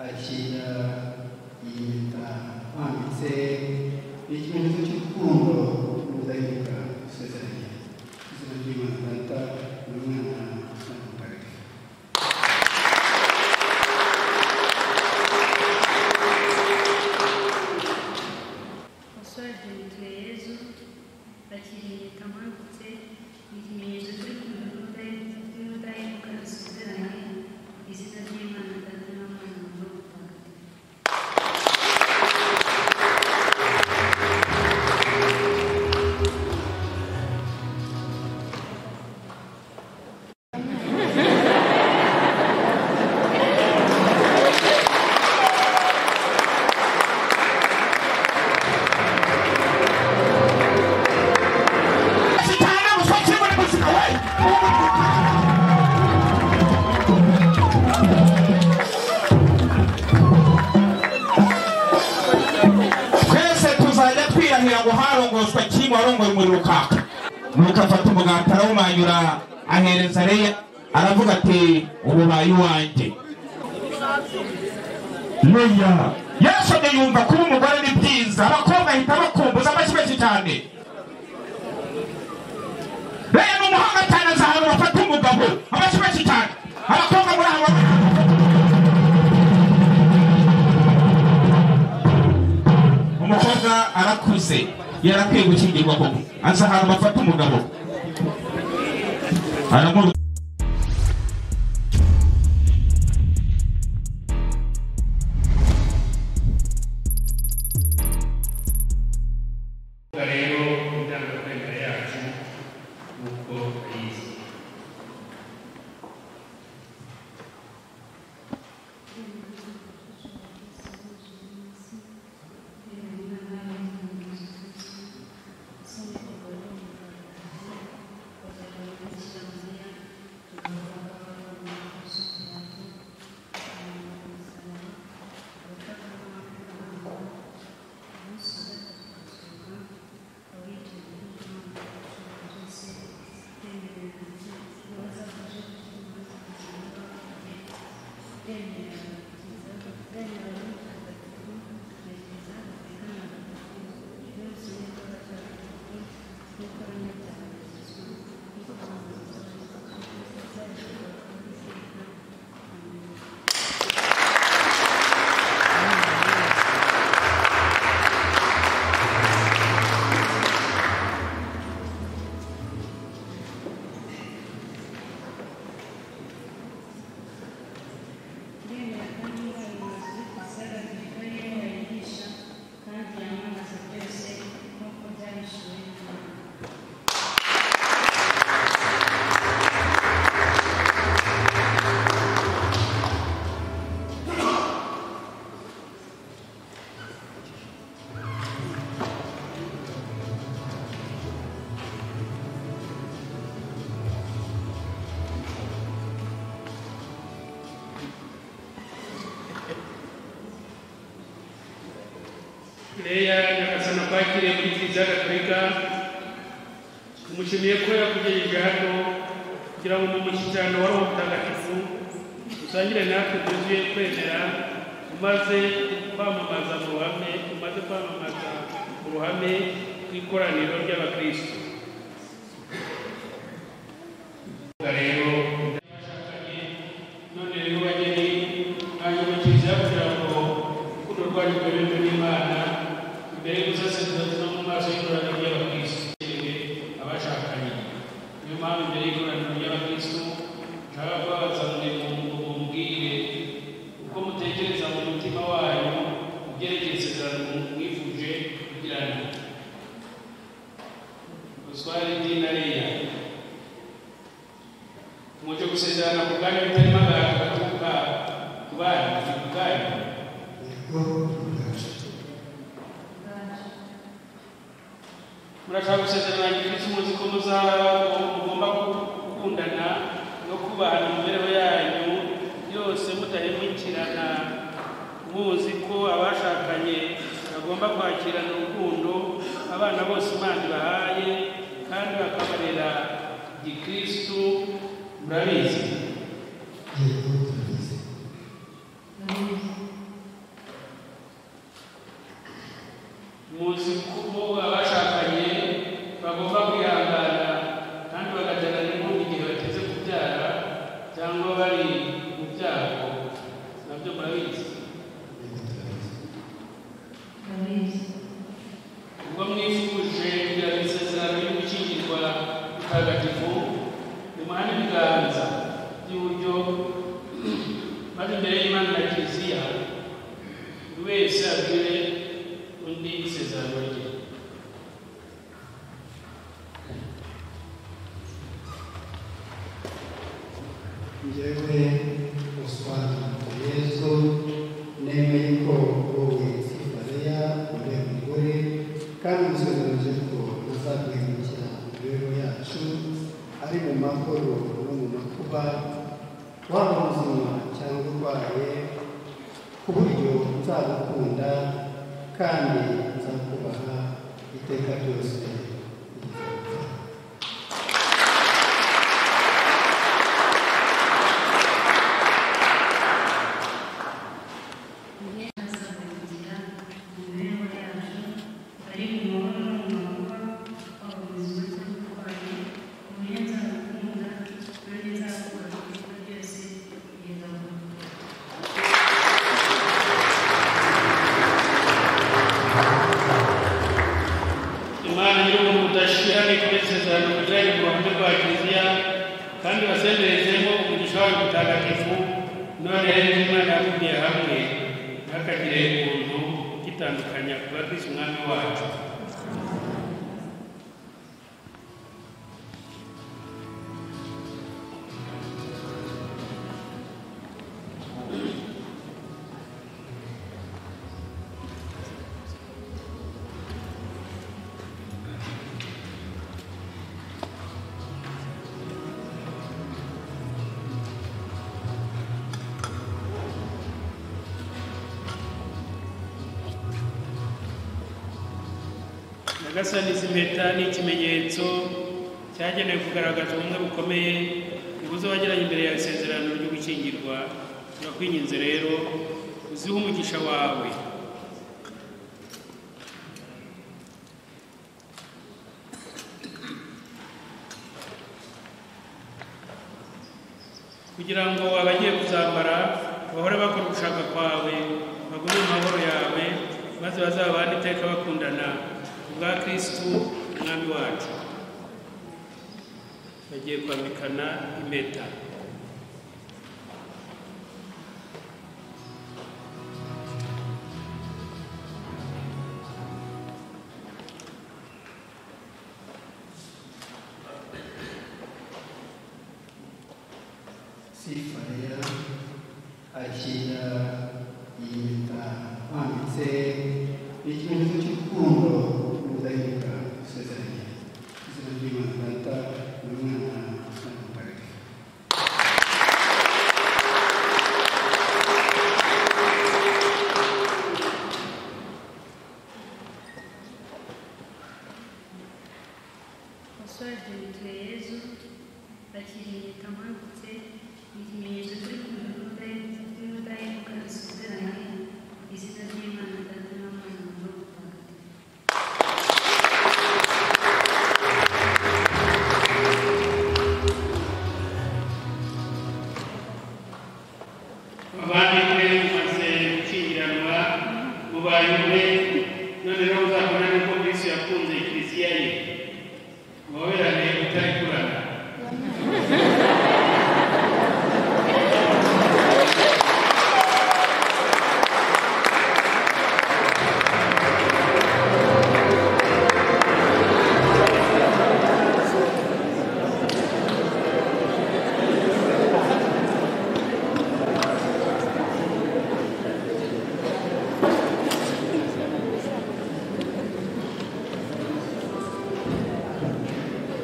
akira yiyita wanditse ikimenyetso cy'urukundo n'ubudahemuka gusezeranya izina ry'imana data n'umwana na mutagatifu Musoje bitwe Yezu bakiriyita amagutse ikimenyetso cy'urukundo n'ubudahemuka dusezeranye izina ry'Imana Data n'Umwana na Roho Mutagatifu. Sitana musotsi muri muzika we. Twese tuzajya twirahira ngo harongoswa kirimo warongoye umuriro ukaka. Nuko afata umugati arawumanyura ahereza Leya aravuga ati ububaye uwanjye. Leya yasomye yumva kuba umugore ni byiza abakobwa ahita bakumbuza amashyi menshi cyane. Rero ni umuhanga cyane azahantu bafata umugabo amashyi menshi cyane abakobwa muri aba umukobwa arakuze yarakwiye gukingirwa koko aza ahantu bafata umugabo aramuru rero indangamuntu imbere yacu nk'uko ayizi Ndemera kandi ubuyobozi buzagabanya akarere yigisha kandi yamamaza byose nk'uko byahishuwe n'Imana. leya nyagasani akwakiriye muri kiliziya gatolika tumushimiye ko yakugejeje hano kugira ngo mu mushyikirano wa roho mutagatifu usangire natwe byuzuye kwemera umaze kwamamaza mu ruhame umaze kwamamaza mu ruhame rw'ikoraniro ry'abakristo rero ndabashakanye none rero bageni mwanyubakiriza kugira ngo urukundo rwanyu rwemerwe n'imana imbere y'umusaserdoti no mu maso y'ikoraniro ry'abakristo yewe abashakanye niyo mpamvu imbere y'ikoraniro ry'abakristo nshaka kubabaza ngo mu- mumbwire uko mutekereza mu mutima wanyu kubyerekeye isezerano mwifuje kugirana ubuswari bw'intariya muje gusezerana ku bwami butarimo agahato gaturuka ku bana ku bwanyu murashaka gusezerana gikristo muzi ko muzaba mugomba gukundana no kubahana mu mibereho yanyu yose mutahemukirana muzi ko abashakanye bagomba kwakirana urukundo abana bose imana ibahaye kandi bakabarera gikristo murabizi Amen. munsi kuko abashakanye bagomba kwihangana kandi bagategana impundu igihe bateze kubyara cyangwa bari mu byago nabyo murabizi ndabizi ubwo mwifuje kugira ngo isezerano ryo gukingirwa mutagatifu nimuhane ibiganza by'iburyo maze imbere y'imana na kiliziya buri wese abwire undi isezerano rye njyewe usanga yezu nemeye ko wowe sifareya uriya mugore kandi umusobanurije ko azaduhindukira mu mibereho yacu ari mu mahoro no mu makuba waba muzima cyangwa urwaye ku buryo nzagukunda kandi nzakubaha iteka ryose ntihaza kugira imibereho yacu ari mu mahoro no mu mahoro abakomeza ubuzima bw'uburwayi uburyo nzabukunda kandi nzakora ibikorwa byose kugeza mu rugo imana y'ubu mudashira n'ibitekerezo kugira ngo ruhande rwa kiliziya kandi basenderezemo umugisha wayo mutagatifu none imana yakumiye hamwe ntakagire ubuntu gitandukanya kuba kristo umwami wacu nyagasani izi mpeta ni ikimenyetso cyagenewe kugaragaza ubumwe bukomeye ntibuze wagiranye imbere yawe isezerano ryo gukingirwa turakwinginze rero uzihe umugisha wawe kugira ngo abagiye kuzambara bahore bakora ugushaka kwawe bagume mu mahoro yawe maze bazabane iteka bakundana kubwa kristu umwami wacu bagiye kwambikana impeta sifareya akira iyi mpeta wanditse ni ikimenyetso cy'urukundo n'ubudahemuka dusezeranye izina ry'imana data n'umwana na mutagatifu wasoje imitwe yezu bakirigita amanutse ikimenyetso cyo kumva y'ubudahemuka dusezeranye izina ry'imana data n'umwana na roho mutagatifu abandi mumaze gukingiranwa mubaye umwe none rero muzabona nuko kristo yakunze kiliziya ye muhoberane utarikurana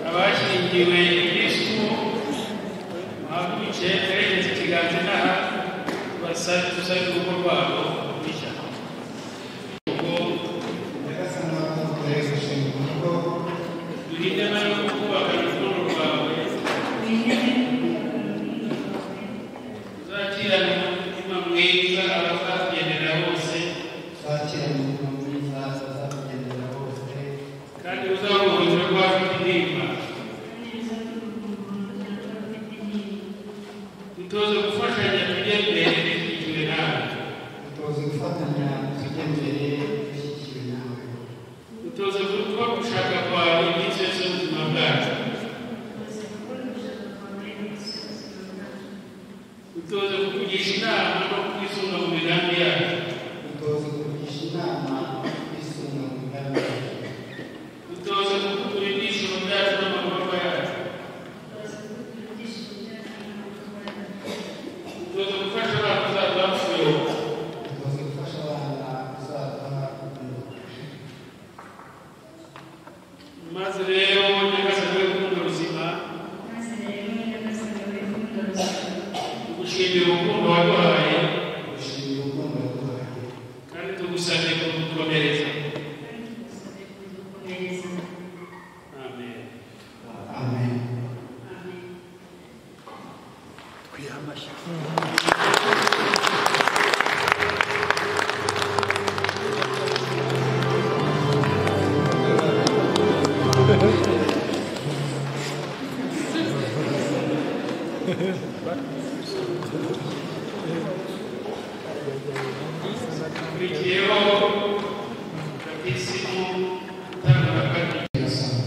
abashingiwe kristo muhaguruke mwerekeze ikiganza inaha basabe tusabe urugo rwabo rushya ubwo nyagasani wakoze uturere gushinga urugo duhitemo no kubaka urukundo rwawe uzakirane umutima mwiza abazakugenera bose twakira mu mwiza azakugenda kugisha inama no kwisunga mu migambi yacu dutoze kugisha inama kwisunga mu migambi yacu dutoze gukurura ibyishimo byacu n'amababa yacu dutoze gufasha abana kuzaza bapfuyeho dutoze gufasha abana kuzaza kugira maze rero nyagasabwe rukundo ruzima tugushimira urukundo waduhaye gushimira urukundo rwawe kandi tugusabye kudukomereza amen amen ukurikiyeho batisimu utanga irasoma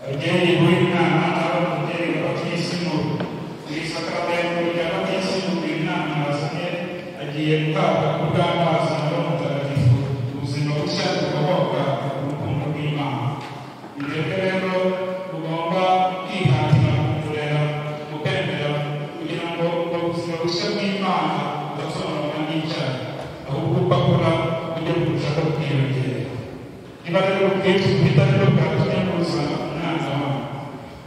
Abagenyi b'inama abafite batisimu kwisa kabari ya batisimu b'inama bazanye agiye guhabwa kubw'amazi na Roho Mutagatifu ubuzima bushya bukomoka ku rukundo rw'Imana. Mwebwe rero mugomba kwihatira kumurera mukemera kugira ngo ubwo buzima bushya bw'Imana budasonwa n'icyaha ahubwo bakora ibyo kurushaho kwiyongera niba rero ubwinshi bw'itaniro bwatumye muza umwanzi wawe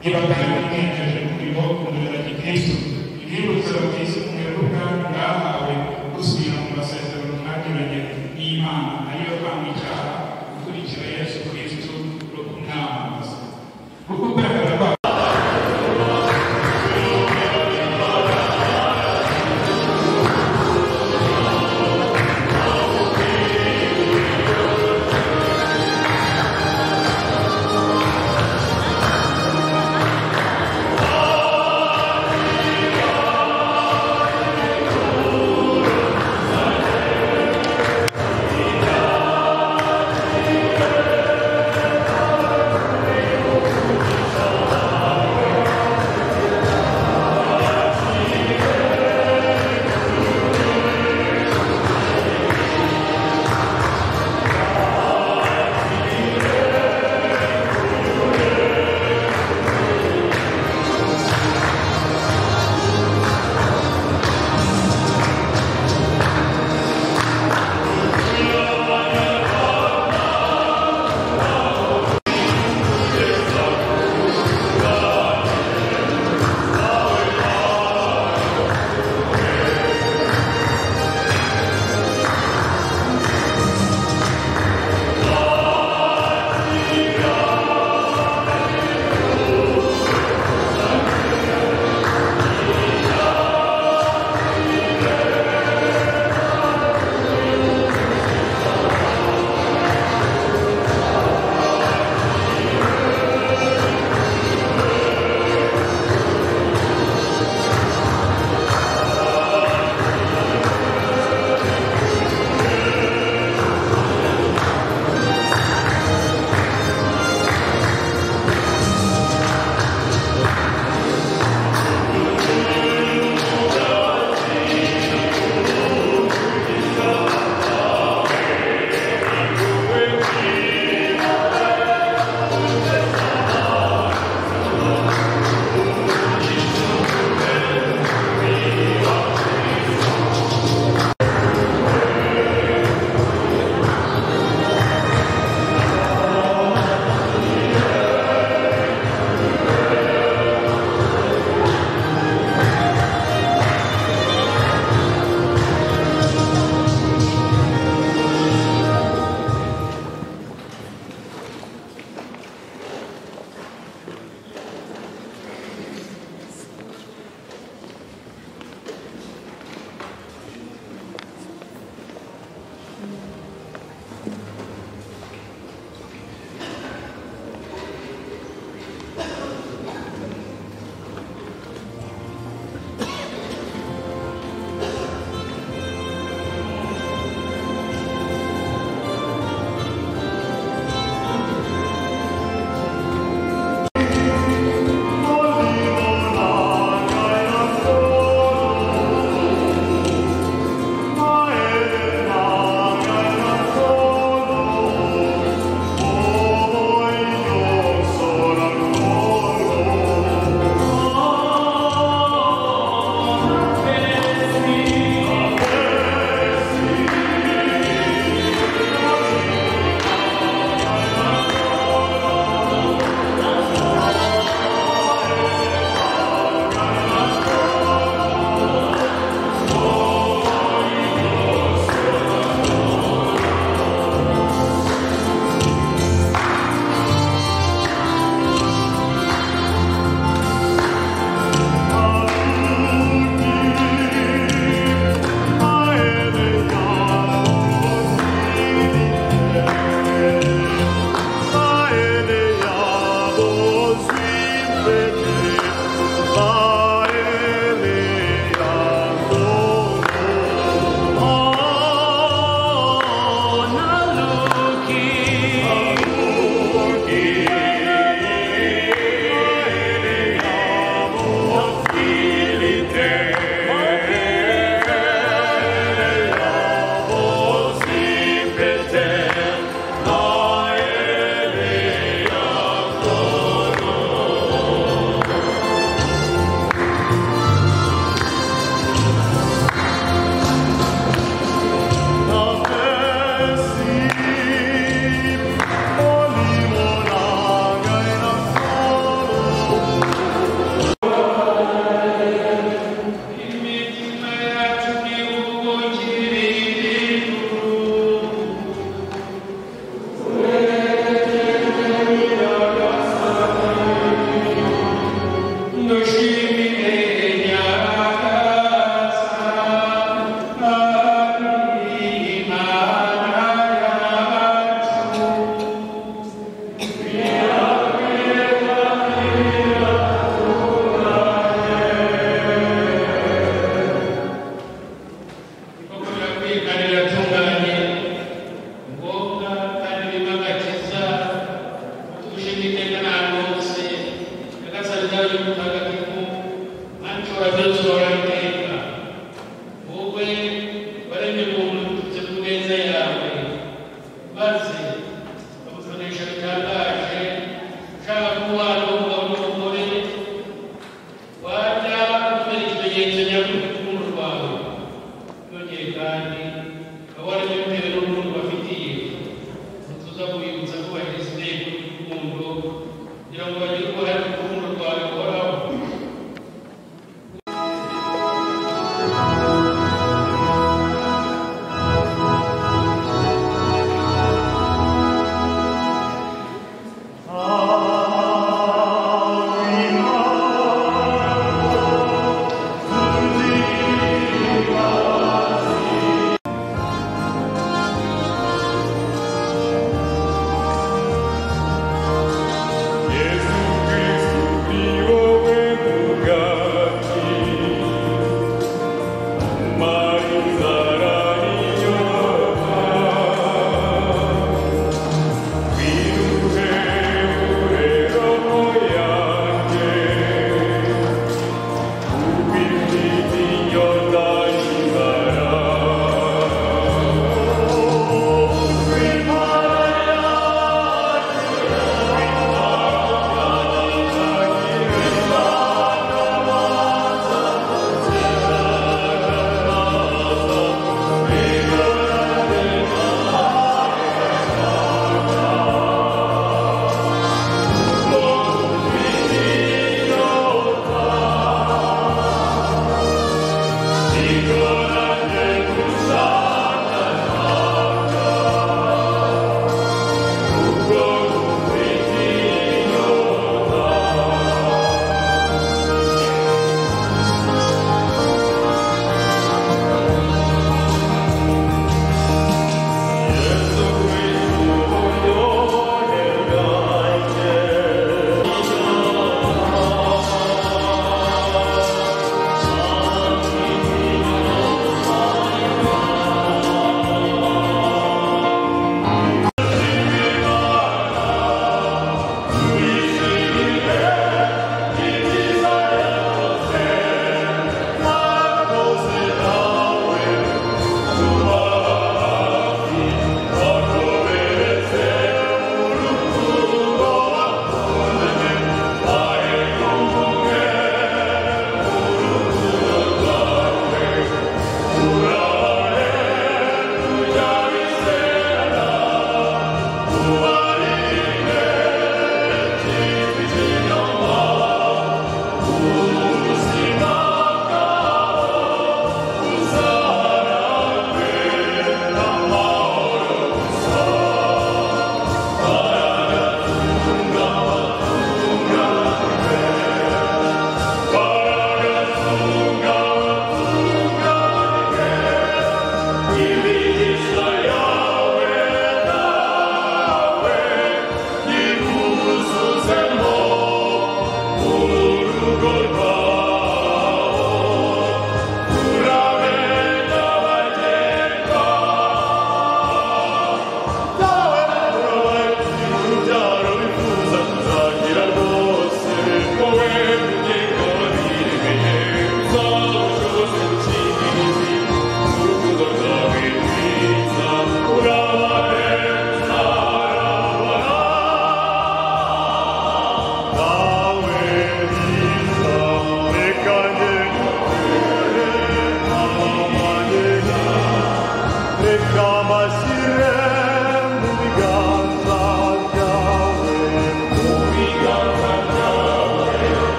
niba kandi mwiyemeje kurimo kumureranya kristo ibibutsa bwiza umwebwe ubwawe bwahawe busubira mu masezerano mwagiranye n'imana ariyo kwanga icyaha gukurikira yesu kristo no kumwamamaza kuko ugaragara kwa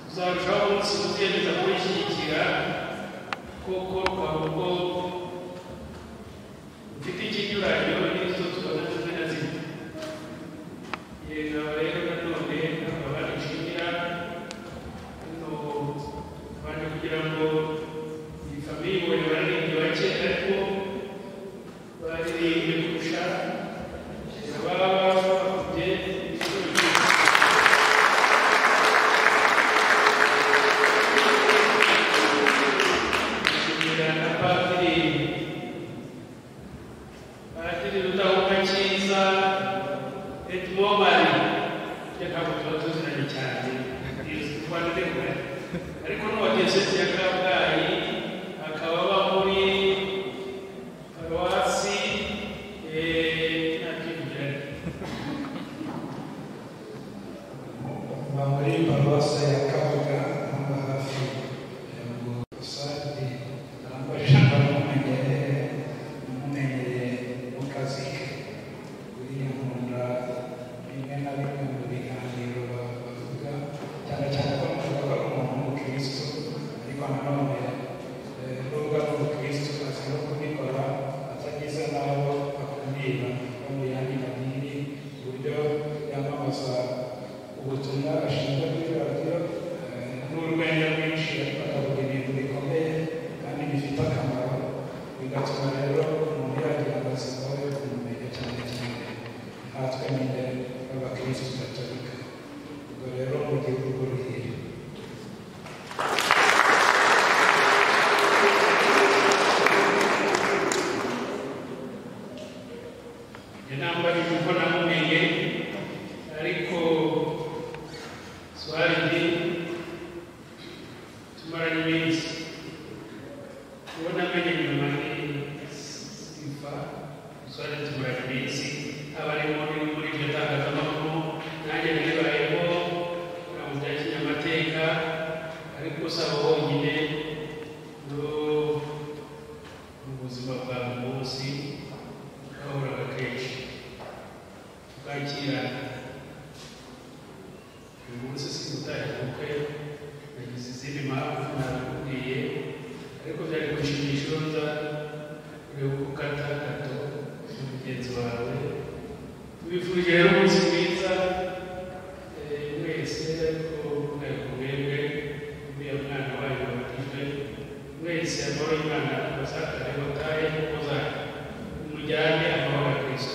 tuzarushaho umunsi gutereza kurishyigikira kuko twavuga mfite ikinyuranyo n'izo tubona zimwe na zimwe yego rero nanone bakaba banishimira hano baje kugira ngo iyi famiye bararenge bake ariko baririmbye kurusha baba bafite ibikoresho kugira na padiri padiri rudahomba cyiza edmobari ntabwo tuba tuziranye cyane izi rwanda ndekure ariko n'uwadiyosezi ya kabgayi akaba aba muri paruwasi ntakivugira muri paruwasi ya kabuga hano hafi ya gusaje aramfasha ndamumenyereye ndamumenyereye mu kazi ke kuriyahunda rimwe na rimwe mu biganiro bavuga cyane cyane ko bavuga ko umuntu w'umukristo ariko nanone eh, nubwo ari umukristo azira kubikora atagize n'aho akumira no mu yandi madini ku buryo yamamaza ubutumwa bashinzwe kuri radiyo eh, n'urwenya rwinshi ariko akavuga ibintu bikomeye kandi bifite akamaro bigatuma rero umuntu yagira amatsiko yo kumumenya cyane cyane natwe nyine b'abakirisitu gatolika ubwo rero mu gihugu ruhire yanambarije uko namumenye ariko swahili tumaranye iminsi uwo namenye nyuma ni sifa swahili tumaranye iminsi abarimo muri iryo tangazamakuru nanjye nabibayeho ntabwo bya kinyamateka ariko usaba wonyine no mu buzima bwa buri munsi twahuraga kenshi tukakirana uyu munsi simutaye ubukwe nagize izindi mpamvu nabikubwiye ariko byari gushimisha iyo nza ureba uko ukata gato na mugenzi wawe tubifurije rero umunsi mwiza eh, mwese ariko mwebwe mwebwe uriya mwana wanyu wabatijwe mwese amahoro y'imana abasakare batahe kuko zanyu mujyane amahoro ya kristo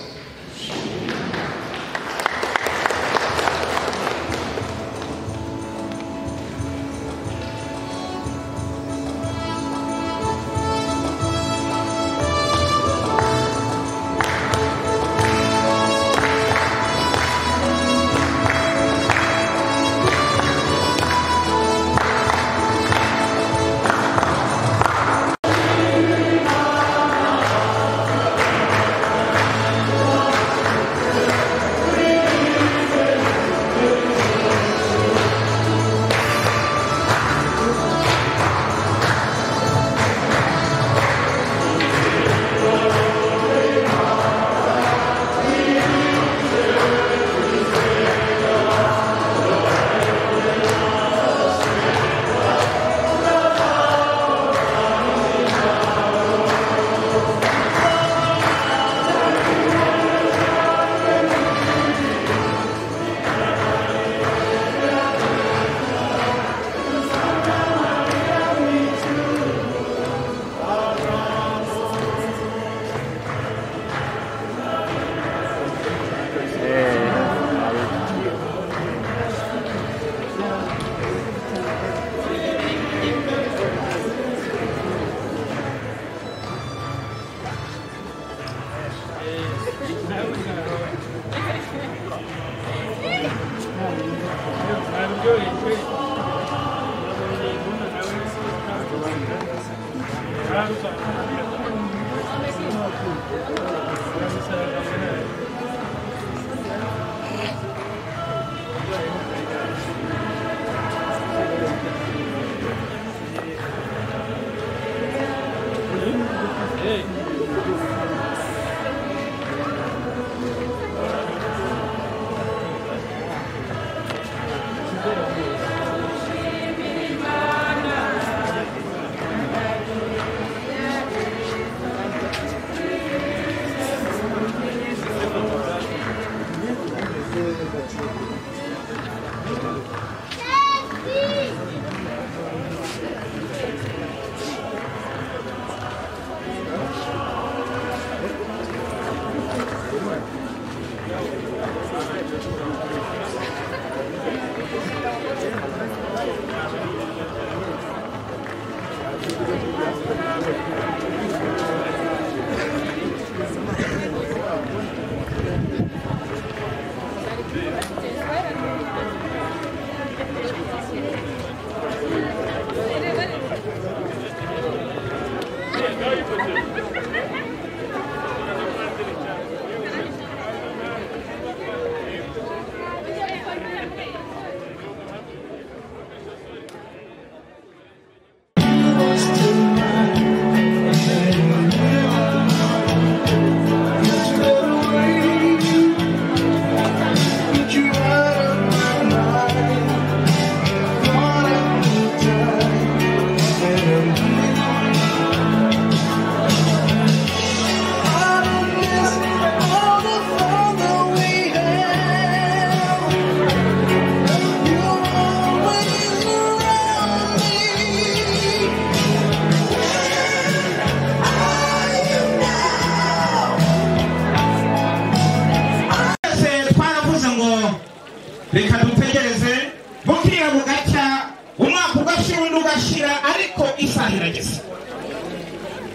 ugashyira undi ugashyira ariko isaha irageze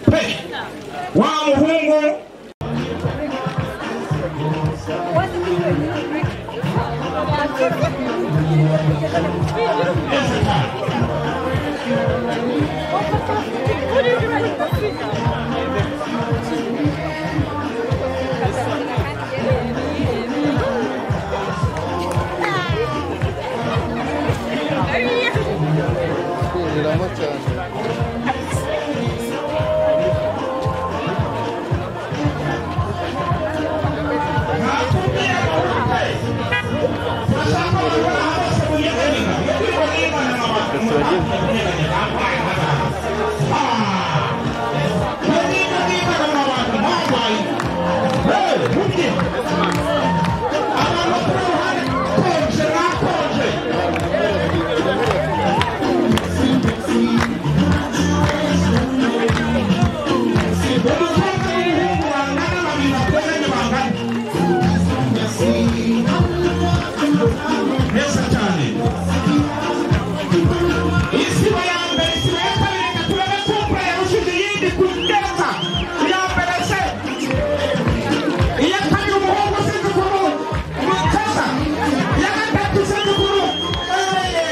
pe wa muhungu ntakubwira ngo pe bashaka kubona hose kujya kubiga iyo kuri ko n'imana mama umutambyi ugereranya bambaye hano iyo niba n'imana mu bantu bambaye hey mubye abantu kuri ruhande konje nakonje umukobwa w'umuhungu wangana babiri bakoranye bangana neza cyane isiba ya mbere isiba ya kabiri reka turebe kumpura yarushije iyindi ku neza iya mbere se iya kabiri umuhungu usize ukuru umutoza iya gatatu usize ukuru Eh,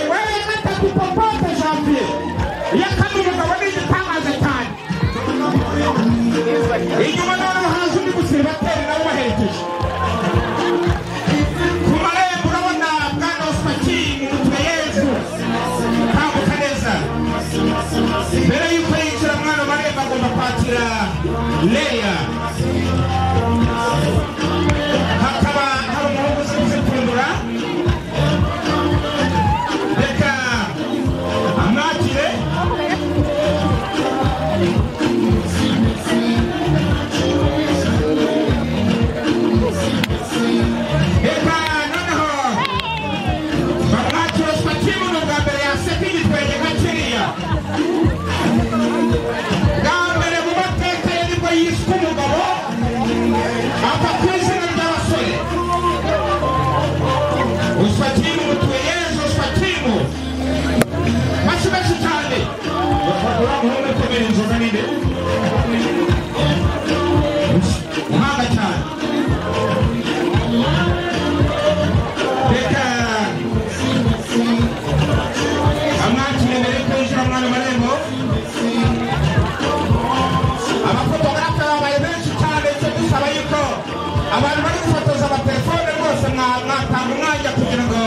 we iya gatatu popote janvier iya kabiri umugabo ni igitangaje cyane inyuma noneho haje undi gusiba atera nawe ubaherekeje ku marembo urabona bwana osipaki umutwe yezu tambuka neza mbere y'uko yinjira mwana marembo agomba kwakira leya hakaba hari umuhungu uzi kuzipfundura reka amwakire reka noneho bamwakira osipaki buno bwa mbere yaseka igitwenge nka kiriya bwa mbere mu mateka ye nibwo yiswe umugabo ava ku izina ry'abasore osipatimu mutuye yezu osipatimu mashi menshi cyane uramuhungu kubera inzoga nini uhanga cyane reka amwakire mbere yo kwinjira mwana marembo abafotogarafe babaye benshi cyane icyo dusaba yuko abantu bari gufotoza amatelefone rwose mwa- mwatanga umwanya kugira ngo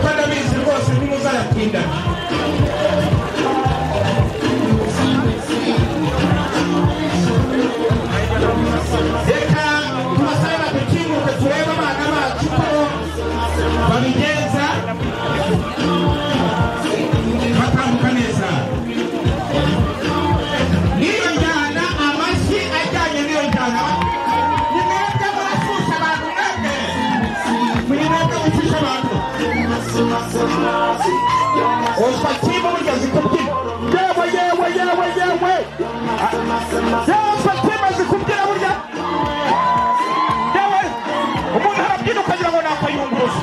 kuko ndabizi rwose ntimuzayatinda reka tubasabe badukinguke turebe abana bacu ko babigenza batambuka neza niyo njyana amashyi ajyanye n'iyo njyana ni mwebwe murashyushya abantu mwebwe muri mwebwe mushyushya abantu uzwa kiba mugeze kubyina yewe yewe yewe yewe yewe uzwa kiba azi kubyina burya yewe umuntu arabyina ukagira ngo nakayunguruza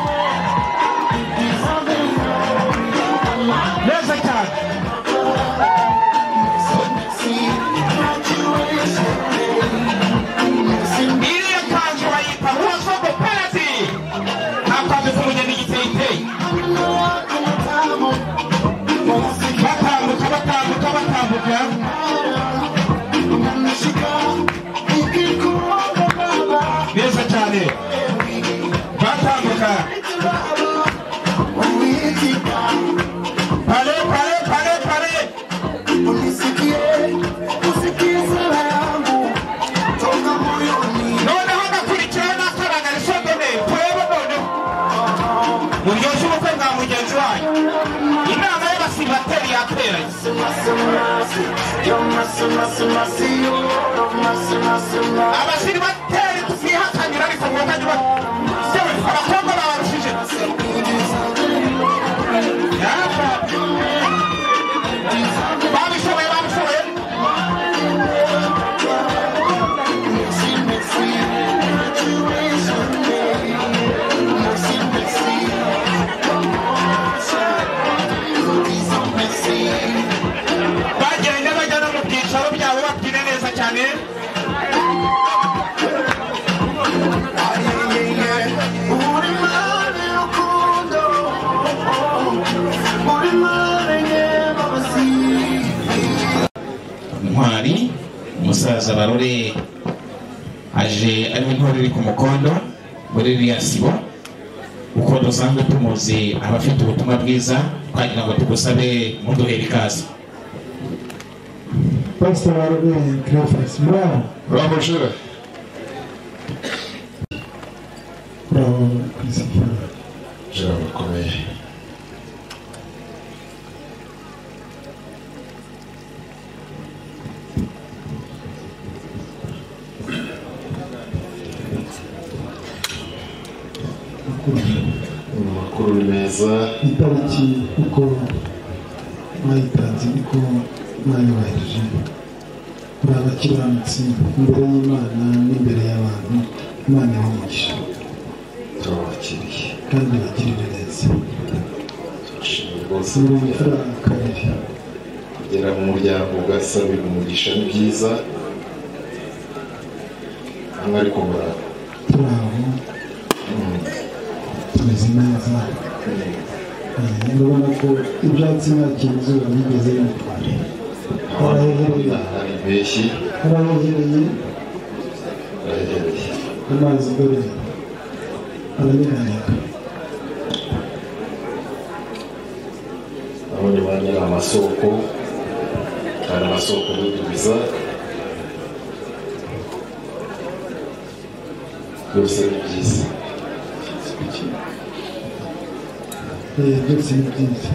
neza cyane iriya kanzu bayita uwasogo parasi akwambika umugeni igiteteyi batambuka batambuka batambuka neza cyane batambuka pale pale pale pale noneho ndakurikiraho n'akarangara isodome twebwe noneho muryoshye ubukwe bwa mugenzi wanyu inama y'abasibateri yateranye abasiribateri tuzihakanira ariko mwokajya uba yewe abakobwa babarushije Yaba. babishoboye babishoboye musaza barore aje ariwe intore iri ku mukondo muri ririya sibo uko dusanzwe tumuzi aba afite ubutumwa bwiza twagira ngo tugusabe muduhere ikaze Pastor Arvin Cleophas, bravo, Bravo Sheila. bravo, Christopher. Ijambo rikomeye amakuru ni meza itariki uko mwayitanze niko mwayubahirije muri abakiranutsi imbere y'imana n'imbere y'abantu imana iha umugisha turabakiriye kandi ibagirire neza turashimira rwose sura amafaranga kabiri kugera mu muryango ugasabira umugisha ni byiza hano ari ku murango turi aho tumeze neza Eh, urabona ko ibyatsi nta kintu izuba byigeze bimutwara harahehereye hari impeshyi harahehereye harahereye amazi dore arabihanika abandi bantu ni amasoko hari amasoko dutubiza byose ni byiza Eh, byose ni byiza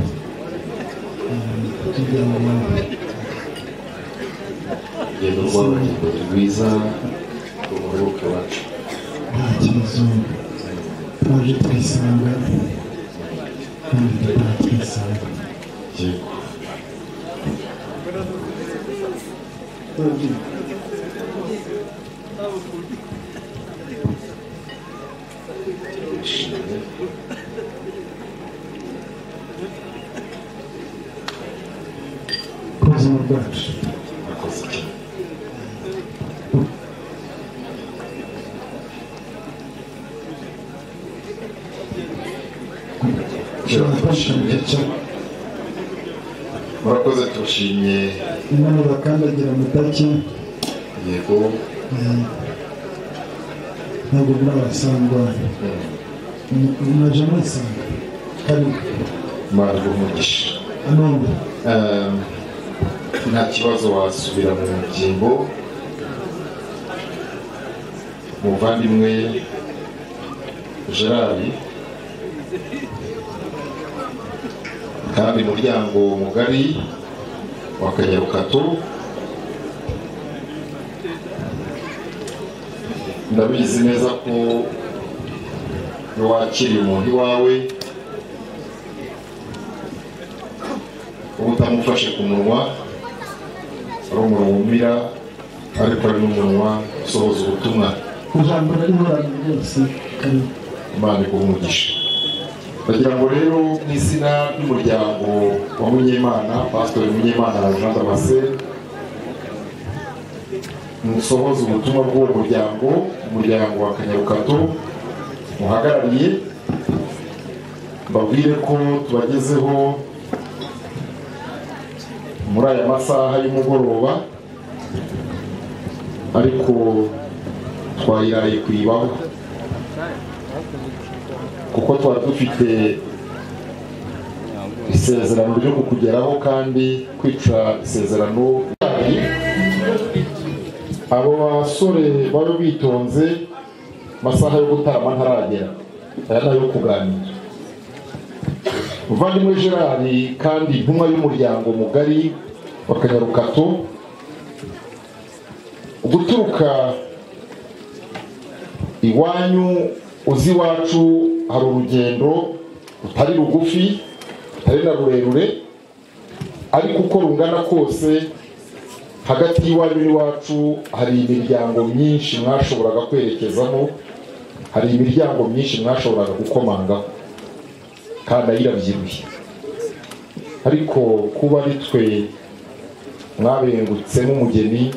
Eh, kugira ngo urugendo rw'abagenzi ni rwiza rw'umuyoboke wacu nta kibazo twaje twisanga kandi tutaha twisanga yego turishimye ku buzima bwacu murakoze cyane turabashimira cyane murakoze turashimye inama bakandagira amataki yego eh, ntabwo murabasangwa mwaje mwasanga kandi imana umugisha amanda Um, nta kibazo wasubira mu byimbo umuvandimwe gerard kandi umuryango mugari wa kanyarukato ndabizi neza ko wakira umuntu iwawe uba utamufashe ku munwa ari umuntu wumvira ariko ari n'umunwa usohoza ubutumwa ijambo rarihorana ryose kandi imana iguha umugisha ndagira ngo rero mu izina ry'umuryango wa munyemana pasitori munyemana jean damasce musohoze ubutumwa bw'uwo muryango umuryango wa kanyarukato muhagarariye mbabwire ko tubagezeho muri aya masaha y'umugoroba ariko twayiraye kuyibaho kuko twari dufite isezerano ryo kukugeraho kandi kwica isezerano abo basore baba bitonze masaha yo gutama ntaragera aya ni ayo kuganira muvandimwe gerard kandi intumwa y'umuryango mugari wa kanyarukato guturuka iwanyu uzi iwacu hari urugendo rutari rugufi rutari na rurerure ariko uko rungana kose hagati y'iwanyu n'iwacu hari imiryango myinshi mwashoboraga kwerekezamo hari imiryango myinshi mwashoboraga gukomangaho kandi ayirabyibuye ariko kuba ari twe mwabengutsemo umugeni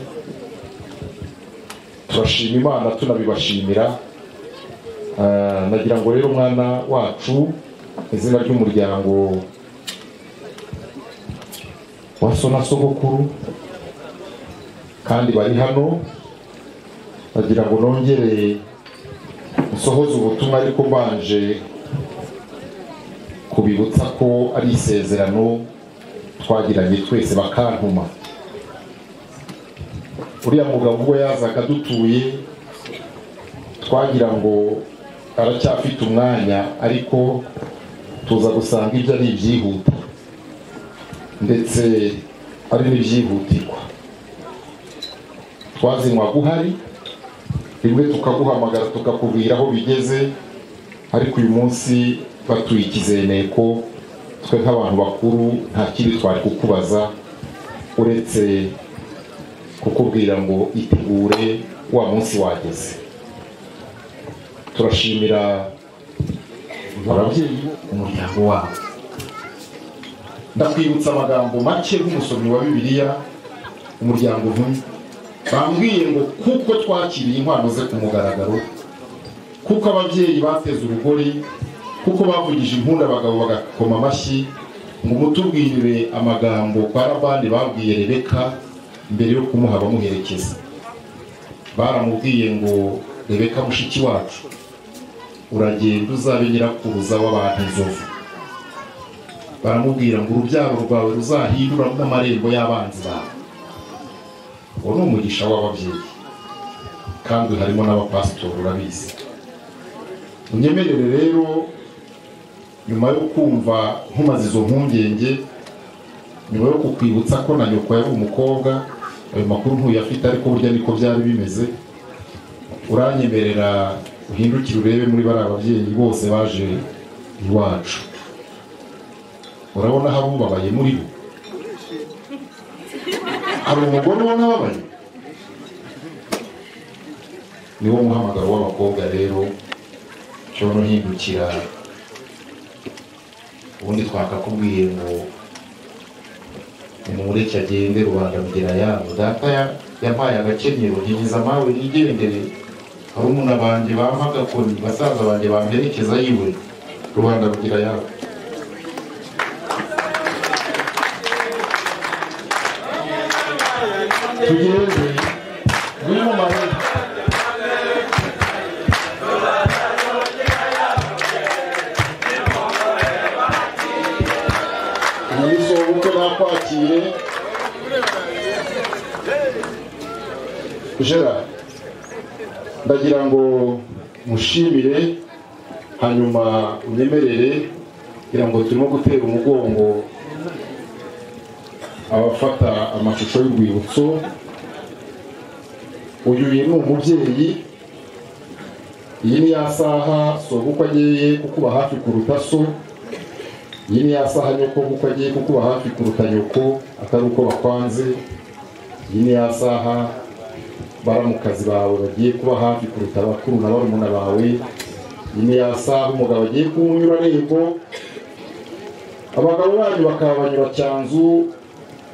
turashima imana tunabibashimira Ah, nagira ngo rero umwana wacu mu izina ry'umuryango wa sona sogokuru kandi bari hano bagira ngo nongere musohoze ubutumwa ariko mbanje kubibutsa ko ari isezerano twagiranye twese bakantuma uriya mugabo ubwo yazaga dutuye twagira ngo aracyafite umwanya ariko tuza gusanga ibyo ari ibyihuta ndetse ari n'ibyihutirwa twazinywaga uhari rimwe tukaguhamagara tukakubwira aho bigeze ariko uyu munsi batuye ikizeneko twe nk'abantu bakuru nta kindi twari kukubaza uretse kukubwira ngo itegure wa munsi wageze turashimira ababyeyi umuryango wabo ndakwibutsa amagambo make nk'umusomyi wa bibiliya umuryango ntumwe bambwiye ngo kuko twakiriye inkwano ze ku mugaragaro kuko ababyeyi bateze urugori kuko bavugije impundu abagabo bagakoma amashyi ngo mutubwirire amagambo kwa labani babwiye rebeka mbere yo kumuha bamuherekeza baramubwiye ngo rebeka mushiki wacu uragenda uzabe nyirakuruza w'abantu inzovu baramubwira ngo urubyaro rwawe ruzahindura n'amarembo y'abanzi bawe uwo ni umugisha w'ababyeyi kandi harimo n'abapasitori urabizi unyemerere rero nyuma yo kumva nkumaze izo mpungenge nyuma yo kukwibutsa ko na nyoko yari umukobwa ayo makuru ntuyafite ariko burya niko byari bimeze uranyemerera uhindukire urebe muri bariya babyeyi bose baje iwacu urabona aho abubabaye muri bo hari umugore ubona ababaye niwo muhamagaro w'abakobwa rero cyono hindukira ubundi twakakubwiye ngo umureke agende rubanda rugera yabo data ya- yampaye agakenyero ntigize amawe nigendere harumuna banjye bampa agakoni basaza banjye bamperekeza yiwe rubanda rugera yabo tugende muri mu mahema umunsi wo bukwe nakwakire gerard ndagira ngo mushimire hanyuma unyemerere kugira ngo turimo gutera umugongo abafata amashusho y'urwibutso uyu ni umubyeyi iyi ni ya saha sobukwe ageye kukuba hafi kuruta so iyi ni ya saha nyoko kuko agiye kukuba hafi kuruta nyoko atari uko bakwanze iyi ni ya saha baramukazi bawe bagiye kuba hafi kuruta abakuru na barumuna bawe iyi ni ya saha umugabo agiye kuwunyura nego abagabo banyu bakaba banyura cyanzu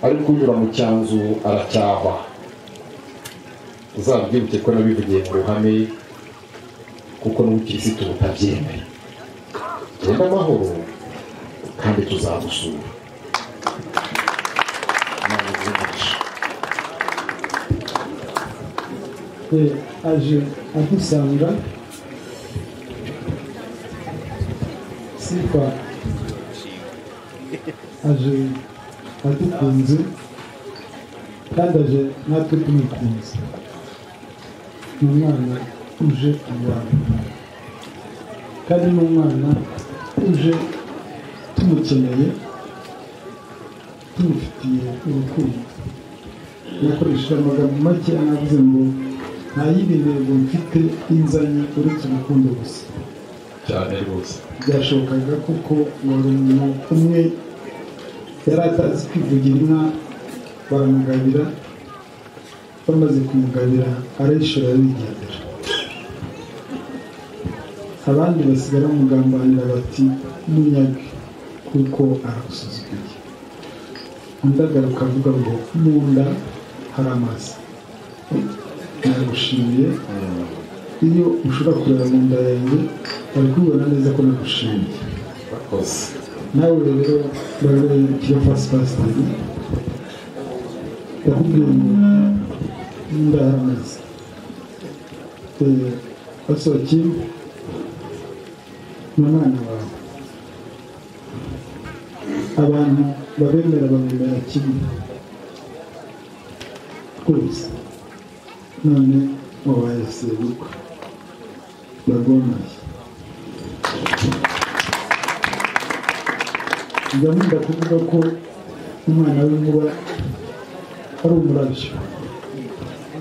ariko unyura mu cyanzu aracyahwa uzabyibuke ko nabivugiye mu ruhame kuko n'ubukirisitu butabyemera genda amahoro kandi tuzagusura Imana iguhe Eh, aje adusanga sifa aje adukunze kandi aje natwe tumukunze ni umwana uje abantu kandi ni umwana uje tumukeneye tumufitiye urukundo gukoresha amagambo make anavuze ngo nta yindi ntego mfite inzanye uretse urukundo gusa cyane rwose byashobokaga kuko wari umuntu umwe yari atazi kwivugira inka baramugabira bamaze kumugabira arayishora arigendera abandi basigara bamugambanira bati munyage kuko aragusuzuguye undi agaruka avuga ngo mu nda hari amazi nagushimiye iyo ushobora kureba mu nda yanjye bari kubibona neza ko nagushimiye bakoze nawe rero barabe kiyo fasipasiteri ndakubwira ngo ndahameze Eh, basohokeye ni umwana wawe abantu babemera bamwemera kimwe rwose none wabaye sebukwe barwamaye ndamunda kuvuga ko umwana w'inkuba ari umurabyo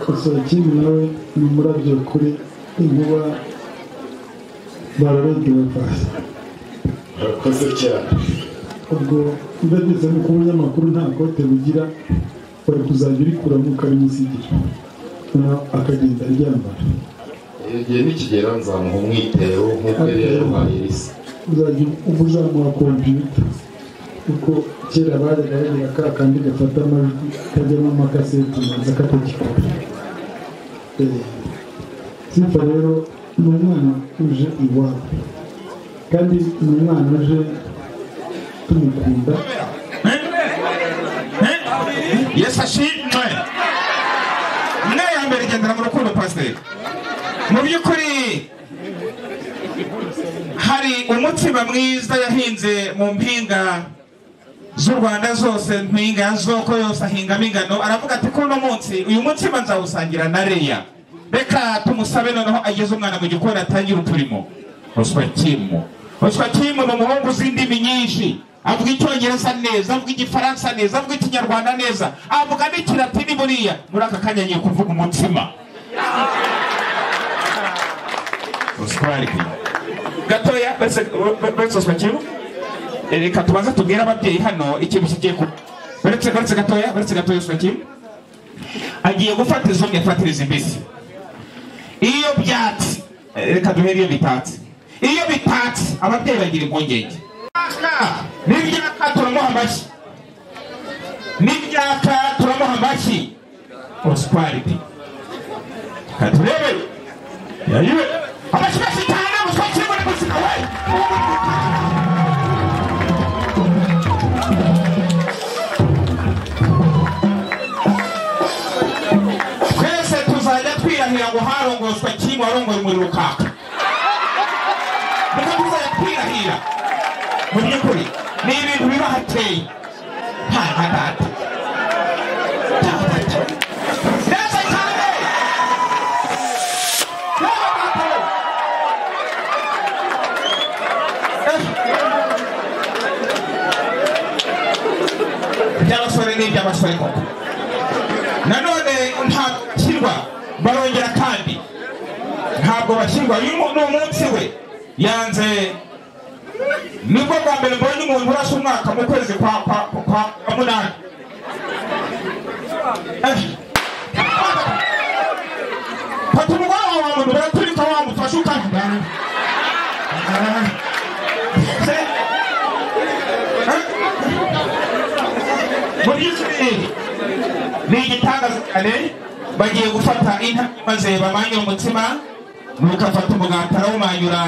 Kasaragimbi nawe ni umurabyo kuri inkuba bararege bapasi urakoze cyane ubwo ndageze no ku binyamakuru nta kote bugira bari kuzajya urikuramo ukabimusigira noneho akagenda aryambara igihe nikigera nzamuha umwitero nk'uko yari yaruhaye risa uzajya uzamuha kompiyuta kuko kera bajyaga bagira ka kandi gafata amajwi kajyamo amakaseti maze akatagikora Eh, simfa rero ni umwana uje iwabo kandi ni umwana uje tumukunda yesu ashimwe mwe ya mbere igendera mu rukundo pasiteri mu by'ukuri hari umutima mwiza yahinze mu mpinga z'u rwanda zose mpinga ya zoko yose ahingamo ingano aravuga ati kuno munsi uyu mutima nzawusangira na reya reka tumusabe noneho ageze umwana mu gikoni atangire uturimo ruswakimu ruswakimu ni umuhungu uzi indimi nyinshi avuga icyongereza neza avuga igifaransa neza avuga ikinyarwanda neza avuga n'ikilatini buriya muri aka kanya ngiye kuvuga umutima Oswald. gatoya uretse oswakimu reka tubanze tubwire ababyeyi hano ikintu kigiye kuba uretse uretse gatoya uretse gatoya oswakimu agiye gufata izo myafatiriza imbisi iyo byatsi eh, reka duhere iyo bitatse iyo bitatse ababyeyi bagira impungenge Ibyaka, n'ibyaka turamuha amashyi n'ibyaka turamuha amashyi oswalidi katurebe yayiwe amashyi menshi cyane muswakire muri muzika we twese tuzajya twirahira ngo harongozwa kim warongoye umuriro ukaka niko tuzajya twirahira mu by'ukuri ni ibintu biba hateye nta nka data Nta nka data. Neza cyane! Neza data! Eh. iby'abasore ni iby'abasore koko nanone ntakirwa barongera kandi ntabwo bashyirwa uyu mu- ni umunsi we yanze nibwo bwa mbere mbonye umuntu urasa umwaka mu kwezi kwa kwa kwa kwa munani Eh. fata umugoroba wa muntu baraturika wamufashe ukavuga muri yisirayeli ni igitangaza cyane bagiye gufata inka maze bamanye umutima nuko afata umugati arawumanyura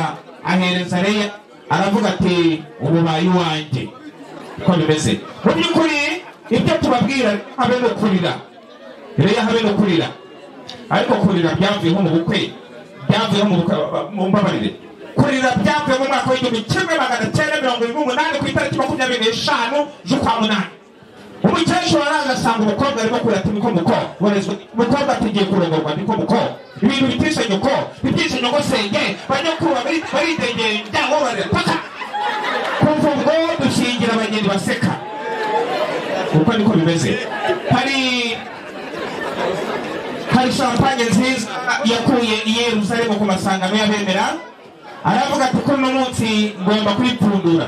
ahereza reya aravuga ati ububaye uwanjye uko bimeze mu by'ukuri ibyo tubabwira habe no kurira reya habe no kurira ariko kurira byavuyeho mu bukwe byavuyeho mu bukwe mumbabarire kurira byavuye mu mwaka w'igihumbi kimwe magana cyenda mirongo irindwi n'umunani ku itariki makumyabiri n'eshanu z'ukwa munani umukecuru araza asanga umukobwa arimo kurira ati niko muko warezwe umukobwa atigiye kurongorwa niko muko ibintu bitishe nyoko bitishe nyoko senge banyakuru bari- baridegeye ibyago barira paka kuva ubwo dushingira abageni baseka uko niko bimeze hari hari champagne nziza yakuye i yerusalemu ku masangano y'abemera aravuga ati ko uno munsi ngomba kuyipfundura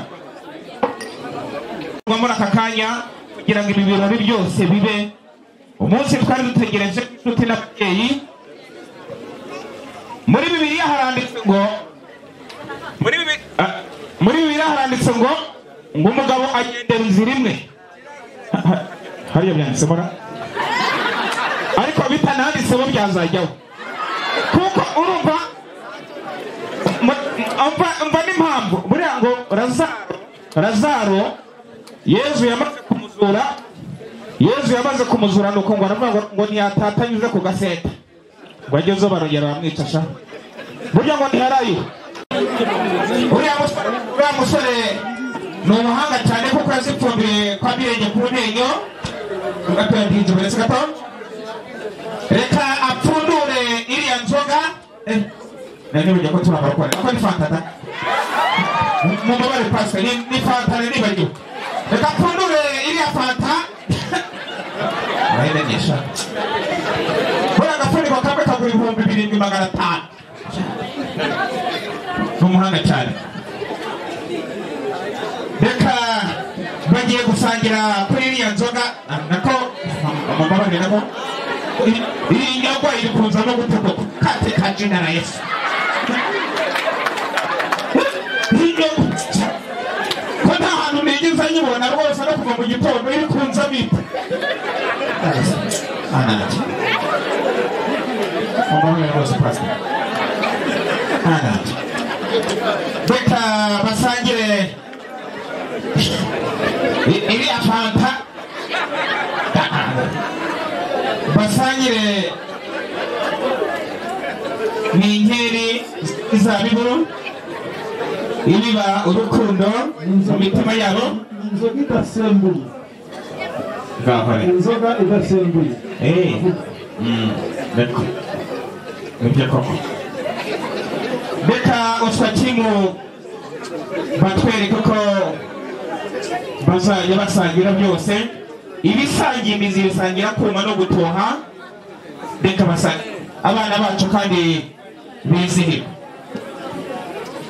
kuva muri aka kanya kugira ngo ibi birori byose bibe umunsi twari dutegereje inshuti n'ababyeyi muri bibiliya haranditse ngo muri Bibi- ah, muri bibiliya haranditse ngo ngo umugabo agendera inzira imwe Ha- ha- hariya byanditsemo na ariko bitananditseho byazajyaho kuko urumva mu- umva umva n'impamvu buriya ngo razaro razaro yezu yamaze kumuzura yesu yamaze kumuzuranuka ngo aravuga ngo- ngo ntiyatatanye anyuze ku gaseta ngo ageze barongera baramwica sha burya ngo ntiharayiwe uriya musore uriya musore ni umuhanga cyane kuko yazipfumbiye kwa mirenge ku menyo ugapira bwinshi buretse gato reka apfundure iriya nzoga Eh, nanyobeje ko turi abarwayi ako ni fantata mumubare pasite ni ni fanta nibagiwe reka apfundure iriya fanta urayimenyesha buriya agafuniko kamwe kagura ibihumbi birindwi magana atanu ni umuhanga cyane reka bagiye gusangira kuri iriya nzoga na- nako mumbabarire nako Iyi- iyi nyagwa iri kuza no gutukuka kate ka jina na yesu Iyi nyagwa- ko nta hantu nigeze nyibona rwose no kuva mu gitondo iri kunza bita ananje mumbabarire rwose pasita ananje reka basangire I- iriya fanta basangire ni inkeri izabiburu ibiba urukundo mu mitima yabo inzoga idasembuye ngahore inzoga idasembuye Eh, mm, niko. Nibyo koko reka uswakimu batwereke ko bazajya basangira byose ibisangiye imizi bisangira kuma no gutoha reka basa- abana bacu kandi bizihirwe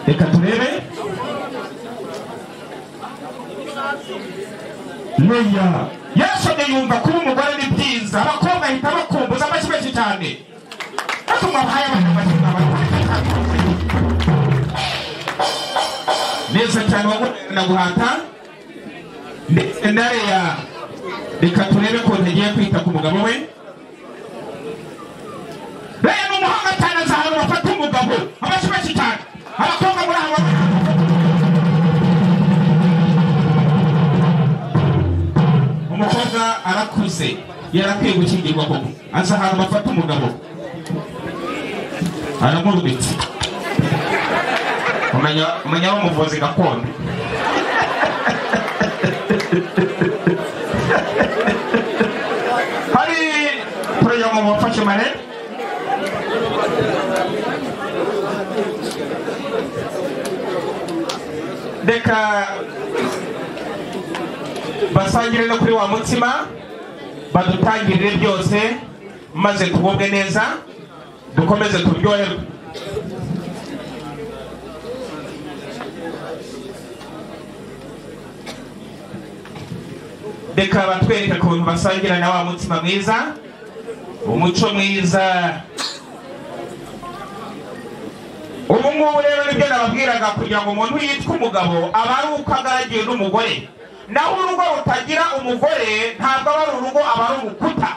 reka turebe Leya yasomye yumva kuba umugore ni byiza abakobwa ahita bakumbuza amashyi menshi cyane batuma bahaye abana amashyi neza cyane wagumye na guhata ndetse na Leya reka turebe ko ntagiye kwita ku mugabo we Leya ni umuhanga cyane azi ahantu bafata umugabo amashyi menshi cyane abakobwa muri aha ngaha umukobwa arakuze yarakwiye gukingirwa koko aza ahantu bafata umugabo aramurubitse umenya umenya w'umuvuzi gakondo hari poroyama wafashe mare reka basangire no kuri wa mutima badutangirire byose maze tugubwe neza dukomeze turyoherwe reka batwereke ukuntu basangira na wa mutima mwiza umuco mwiza ubu ngubu rero nibyo nababwiraga kugira ngo umuntu yitwe umugabo aba ari uko agaragiwe n'umugore naho urugo rutagira umugore ntabwo aba ari urugo aba ari urukuta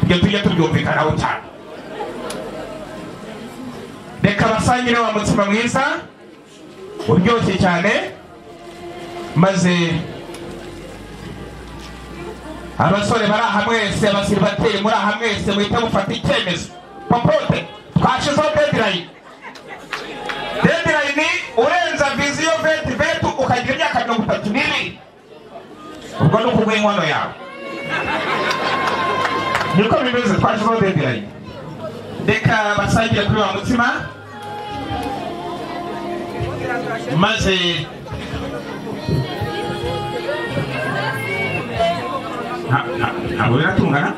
ibyo tujye tubyumvikanaho cyane reka basangire wa mutsima mwiza uryoshye cyane maze abasore bari aha mwese abasiribateri muri aha mwese muhita mufata icyemezo popote twashizeho dedirayini deadline urenza viziyo veti vetu ukagira imyaka mirongo itatu n'ibiri ubwo ni ukuguha inkono yawe niko bimeze twashyizeho deadline reka basangire kuri wa mutima maze nta- nta- ntabwo biratungana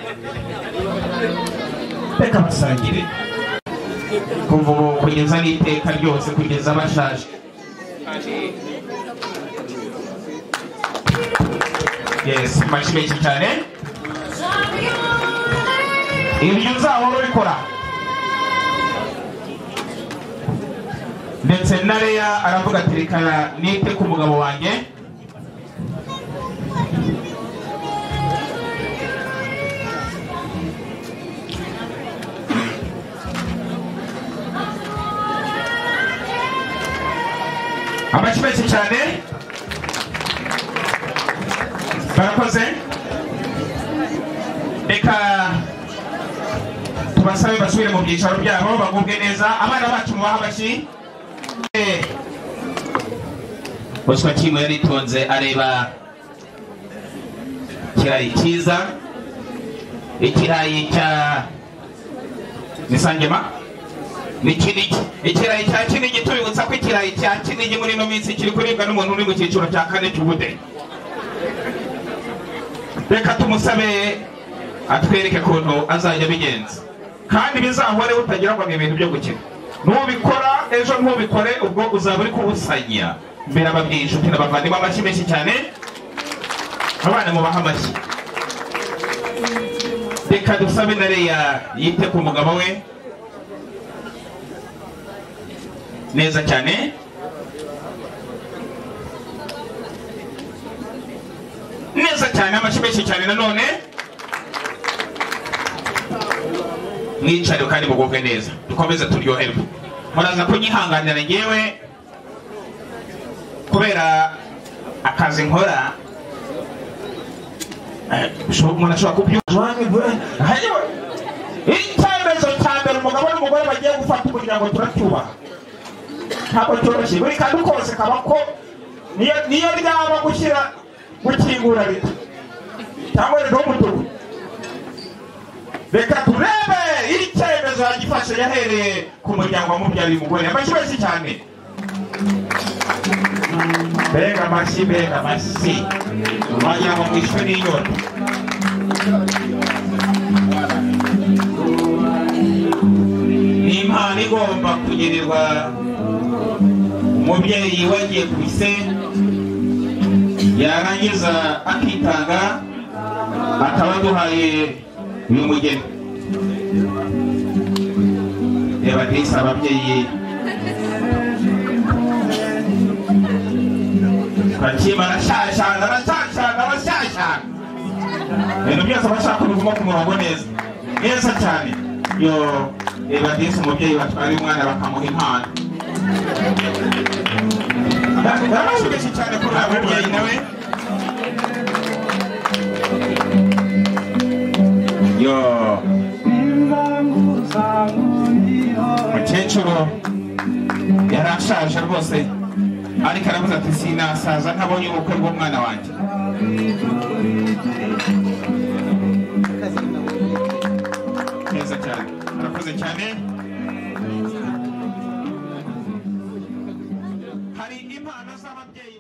reka basangire kuva ubu kugeza n'iteka ryose kugeza bashaje yes amashyi menshi cyane ibyo uzahora ubikora ndetse na leya aravuga ati reka nite ku mugabo wanjye amashyi menshi cyane barakoze reka tubasabe basubire mu byicaro byabo bagubwe neza abana bacu mubaha amashyi Eh, boswa kimwe yaritonze areba ikirayi cyiza ikirayi cya nisangema ni kinigi ikirayi cya kinigi tubibutsa ko ikirayi cya kinigi muri ino minsi kiri kuribwa n'umuntu uri mu cyiciro cya kane cy'ubudehe reka tumusabe atwereke ukuntu azajya abigenza kandi bizahoreho utagira ngo ni ibintu byo gukina nubikora ejo ntubikore ubwo uzaba uri kubusanya mbere ababyeyi inshuti n'abavandimwe amashyi menshi cyane abana mubaha amashyi reka dusabe na reya yite ku mugabo we neza cyane neza cyane amashyi menshi cyane nanone mwicare kandi mugubwe neza dukomeze turyoherwe muraza kunyihanganira ngewe kubera akazi nkora eh, bisho- umuntu ashobora kubyumva Ayewe! icyemezo cya mbere umugabo n'umugore bagiye gufata umuryango turacyubaha ntabwo cyoroshye buri kantu kose kaba ko niyo niyo ryaba gushyira gukingura rito cyangwa riduha umutuku reka turebe icyemezo yagifashe yahereye ku muryango wamubyariye umugore amashyi menshi cyane mbega amashyi mbega amashyi wagira ngo mwishwe n'inyota ni impano igomba kugirirwa umubyeyi wagiye ku ise yarangiza akitanga akaba aduhaye uyu mugeni reba disi ababyeyi bakima arashyashyana arashyashyana arashyashyana ibintu byose bashaka biguma ku murongo neza neza cyane yo reba disi umubyeyi batwara umwana bakamuha impano ndabashimishije cyane kuri abo babyeyi nawe yo mukecuru yari ashaje rwose ariko aravuze ati sinasaza ntabonye ubukwe bw'umwana wanjye neza cyane arakoze cyane hari impano z'ababyeyi